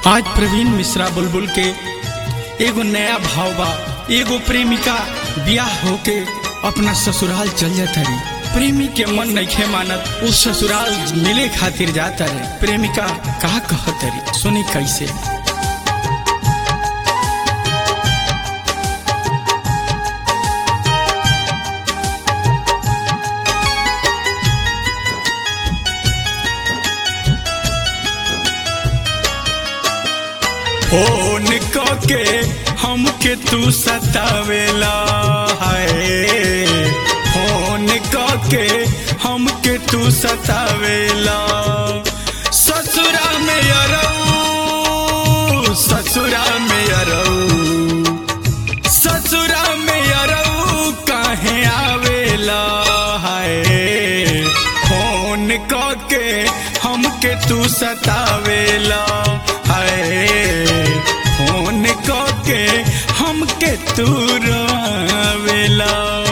आज प्रवीण मिश्रा बुलबुल के एगो नया भाव बा एगो प्रेमिका बियाह होके अपना ससुराल चल जाता रही प्रेमी के मन नइखे मानत उ ससुराल मिले खातिर जाता रहे प्रेमिका का कहत रही सुनी कैसे फोन के हमके तू सतावेला है फोन के हमके तू सतावेला ससुरा में अरऊ ससुरा में अरऊ ससुरा में अरऊ काहे आवेला है फोन के हमके तू सतावेला है फोन के हमके तू रोवेला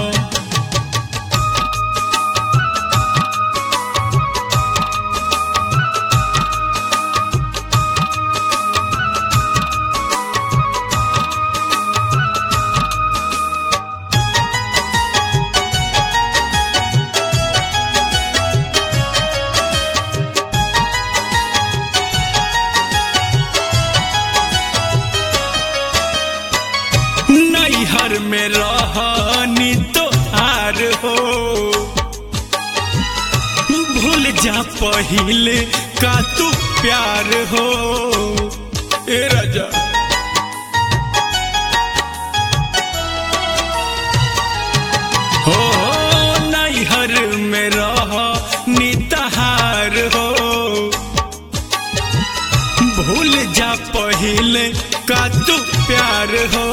नैहर में रहनी तो हार हो भूल जा पहिले का तू प्यार हो ए राजा हो नैहर में रह नितहार हो भूल जा पहिले का तू प्यार हो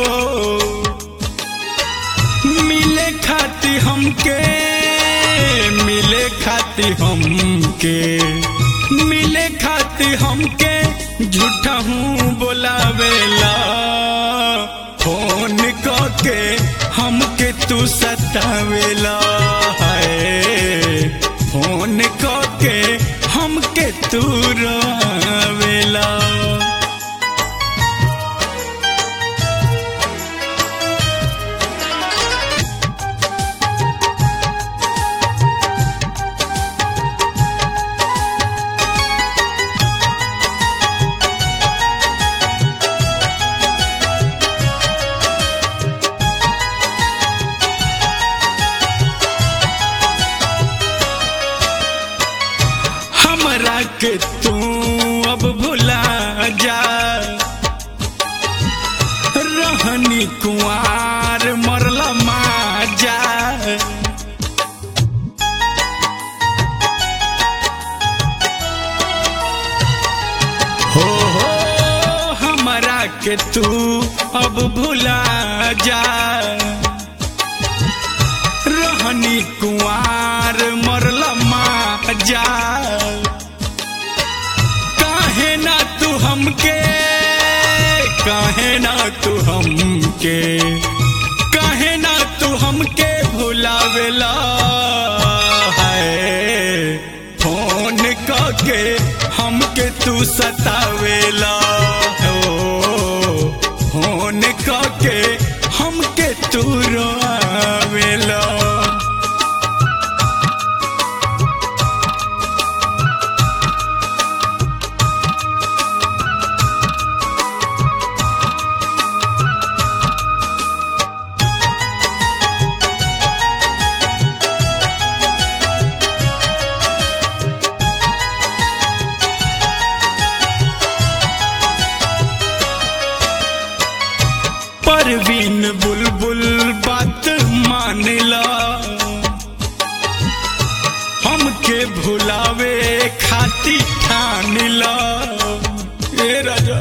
मिले खाती हमके मिले खाती हमके मिले खाती हमके झूठा हूँ बोलावेला फोन के हमके तू सतावेला है फोन के हमके तू रोवेला हमरा के तू अब भुला जा रहनी कुआर मरला माजा हो हो हमरा के तू अब भुला जा रहनी कुआर मरला माजा काहे ना तू हमके काहे ना तू हमके काहे ना तू हमके भुलावेला है फोन के हमके तू सतावेला हो फोन के हमके तू रोवेला परवीन बुलबुल बात मानला हमके भुलावे खाती ठानला ए राजा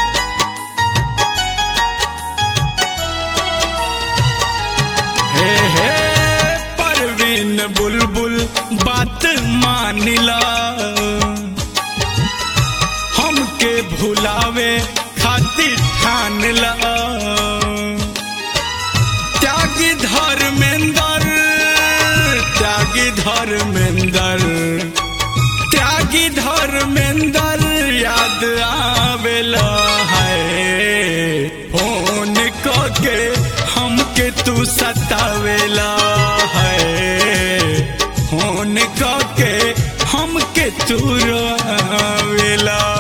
हे हे परवीन बुलबुल बात मानला हमके भुलावे खातिर ठानला त्यागी धर्मेंद्र त्यागी धर्मेंद्र त्यागी धर्मेंद्र याद आवेला हमके तू सतावेला है फोन के हमके तू रोवेला